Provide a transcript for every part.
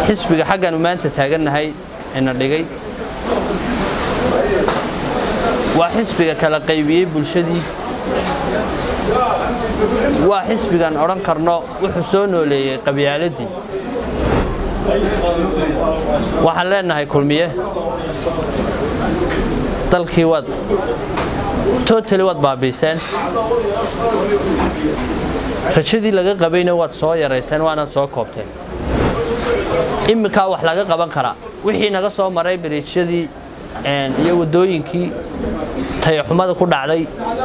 xisbiga xaggaanu maanta taagannahay ina dhigay waa xisbiga kala qaybiyey bulshadii waa xisbigan odhan karno wuxuu soo nooleeyey qabyaaladii waxaan leenahay kulmiye dalkii waad totali waad baabiiseen rajadii laga qabayna waad soo yarayseen waanaad soo koobteen imminkaa wax laga qaban karaa wixii naga soo maray biriijyadii iyo waddooyinkii tayaxumada ku dhacday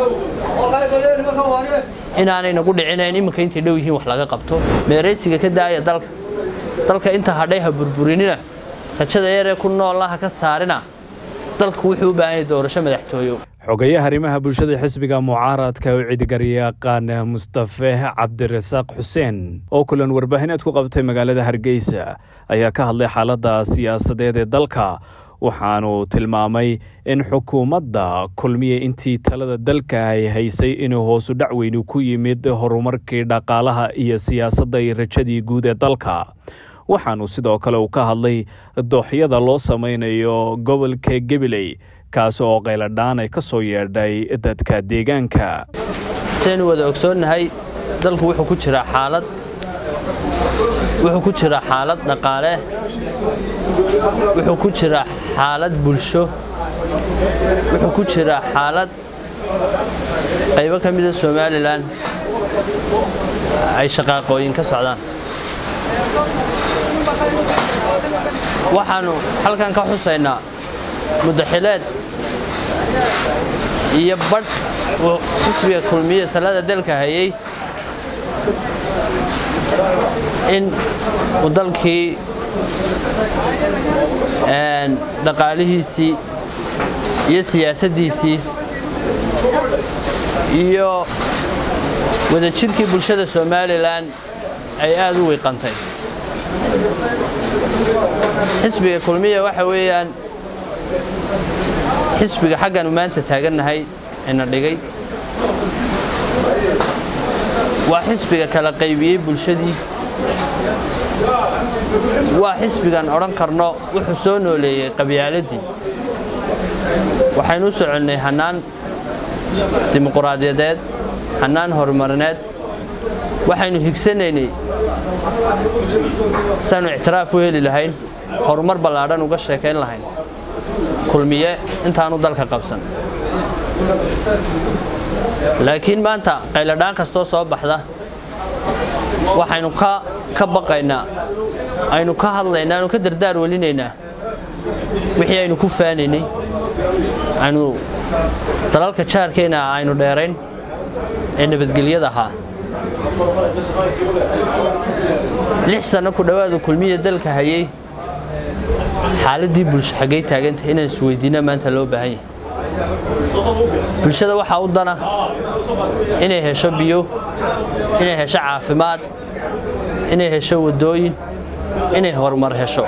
inaanay nagu dhicinayn imminka intay dhow yihiin wax laga qabto meeraysiga ka daaya dalka dalka inta hadhay ha burburinina rajada yaree ku noollaha ka saarina dalku wuxuu u baahan yahay doorasho madaxtooyo xogayaha arrimaha bulshada xisbiga mucaaradka u cidigaryaqaan mustafe cabdirasaaq xuseen oo kulan warbaahineed ku qabtay magaalada hargeysa ayaa ka hadlay xaaladda siyaasadeed ee dalka waxaanu tilmaamay in xukuumadda kulmiye intii talada dalka ay haysay inuu hoosu dhac weynu ku yimid horumarkii dhaqaalaha iyo siyaasadda iyo rajadii guud ee dalka waxaanu sidoo kale uu ka hadlay dooxyada loo samaynayo gobolka gabiley kaas oo qayladhaan ay ka soo yeedhay dadka deegaanka saynu wada ogsoonnahay dalku wuxuu ku jiraa xaalad wuxuu ku jiraa xaalad dhaqaale wuxuu ku jiraa xaalad bulsho wuxuu ku jiraa xaalad qaybo ka mida somalilan ay shaqaaqooyin ka socdaan waxaannu halkan ka xusaynaa muddaxileed iyo badh uu xisbiga kulmiye talada dalka hayay in uu dalkii dhaqaalihiisii iyo siyaasaddiisii iyo wadajirkii bulshada somalilan ay aad u wiiqantay xisbiga kulmiya waxa weeyaan xisbiga xaggaanu maanta taagannahay ina dhigay waa xisbiga kala qaybiyey bulshadii waa xisbigan odhan karno wuxuu soo nooleeyey qabyaaladii waxaynu u soconnay hannaan dimuquraadiyadeed hannaan horumarineed waxaynu higsanaynay saanu ictiraaf u heli lahayn horumar ballaadhan uga sheekayn lahayn kulmiye intaanu dalka qabsan laakiin maanta qayladhaan kastoo soo baxda waxaynu ka baqaynaa aynu ka hadlaynaa aynu ka dardaar welinaynaa wixii aynu ku faanaynay aynu dalalka jaarkeena aynu dheerayn ee nabadgelyada ahaa lix sanno ku dhowaada kulmiya dalka hayay xaaladdii bulsho xaggay taagantahay inaan isweydiina maanta loo baahan yahay bulshada waxaa u dana inay hesho biyo inay hesho caafimaad inay hesho waddooyin inay horumar hesho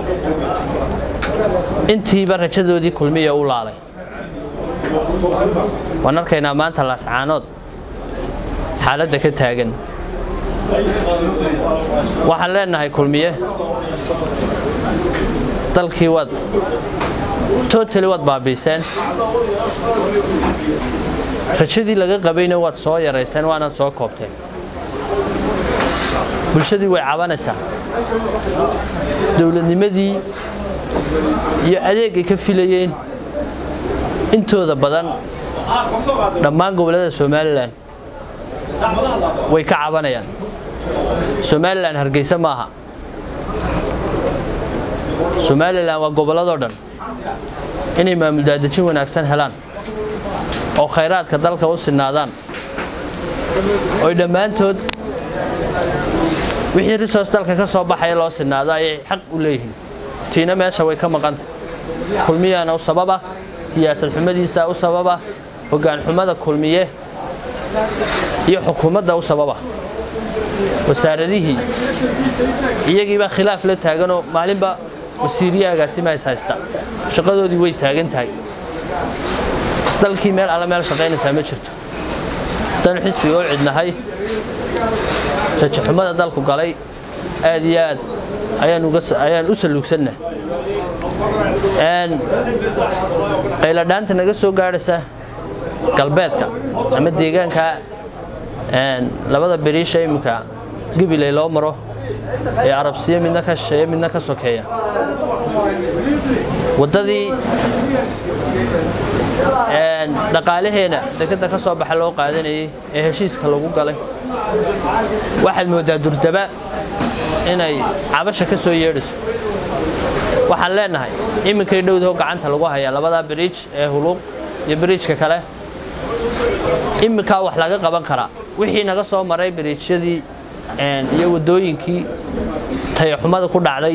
intiiba rajadoodii kulmiya u laalay waan arkaynaa maanta laascaanood xaaladda ka taagan waxaan leenahay kulmiye dalkii waad totali waad baabiiseen rajadii laga qabayna waad soo yarayseen waanaad soo koobteen bulshadii way cabanaysaa dowladnimadii iyo adeegay ka filayeen intooda badan dhammaan gobollada somalilan way ka cabanayaan somalilan hargeysa maaha somalilan waa gobolladoo dhan inay maamul daadejin wanaagsan helaan oo khayraadka dalka u sinaadaan oy dhammaantood wixii risoos dalka ka soo baxaya loo sinaado ayay xaq u leeyihiin tiina meesha way ka maqanta kulmiyaana u sababa siyaasad xumadiisa u sababa hoggaan xumada kulmiye iyo xukuumadda u sababa wasaaradihii iyagiibaa khilaaf la taaganoo maalinba wasiiriyaagaasi ma is haysta shaqadoodii way taagan tahay dalkii meel alla meel shaqaynaysaa ma jirto haddaynu xisbiga u cidnahay rajaxumada dalku galay aad iyo aad ayaan uga ayaan u saluugsannahay qayladhaanta naga soo gaadhaysa galbeedka ama deegaanka labada beriisha iminka gabiley loo maro ee arabsiyo midna ka shisheeya midna ka sokeeya waddadii dhaqaalaheena dekadda ka soo baxa loo qaadanayay ee heshiiska lagu galay waxaad mooddaa durdaba inay cabasha ka soo yeedhayso waxaan leenahay iminkay dhowdaho gacanta lagu hayaa labadaa biriij ee huluuq iyo biriijka kale iminkaa wax laga qaban karaa wixii naga soo maray biriijyadii iyo waddooyinkii tayaxumada ku dhacday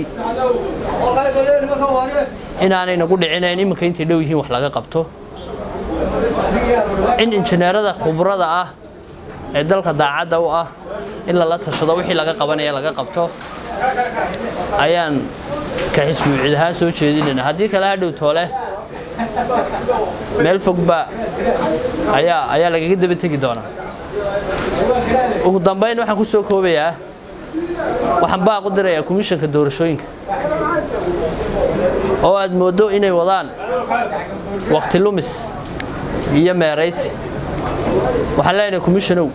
inaanay nagu dhicinayn iminka intay dhow yihiin wax laga qabto in injineerada khubrada ah ee dalka daacadda u ah in lala tashado wixii laga qabanaya laga qabto ayaan ka xisbuucid ahaan soo jeedinayna haddii kale hadhow toole meel fogba ayaa ayaa lagaga daba tegi doonaa ugu dambayn waxaan ku soo koobayaa waxaan baaq u dirayaa komishanka doorashooyinka oo aad mooddo inay wadaan waqti lumis iyo meeraysi waxaan leenahay komishanow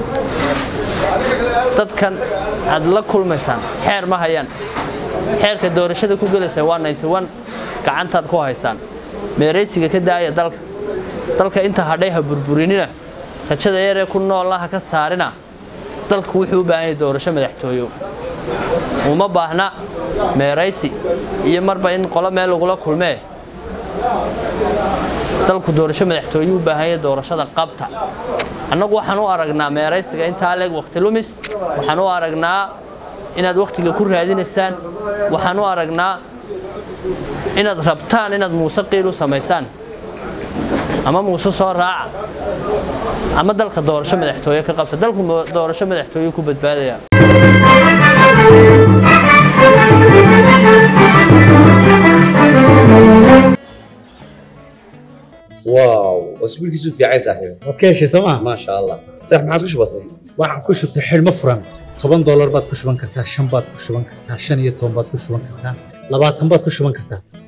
dadkan aad la kulmaysaan xeer ma hayaan xeerka doorashada ku gelaysaan waa ninety-one gacantaad ku haysaan meeraysiga ka daaya dalka dalka inta hadhay ha burburinina rajada yaree ku noolla ha ka saarina dalku wuxuu u baahan yahay doorasho madaxtooyo uma baahna meeraysi iyo marba in qolo meel lagula kulmee dalku doorasho madaxtooyuu u baahan yahay doorashada qabta annagu waxaan u aragnaa meeraysiga intaa leeg waqti lumis waxaan u aragnaa inaad wakhtiga ku raadinaysaan waxaan u aragnaa inaad rabtaan inaad muuse qiil u samaysaan ama muuse soo raaca ama dalka doorasho madaxtooye ka qabta dalku doorasho madaxtooye ku badbaadaya واو اسبوعك في عايز صاحبي waad ka heshay sooma ما شاء الله صح ما عاد بسيط waxaan ku shubtay xidhmo furan toban doolar baad ku shuban kartaa shan baad ku shuban kartaa shan iyo toban baad ku shuban kartaa labaatan baad ku shuban kartaa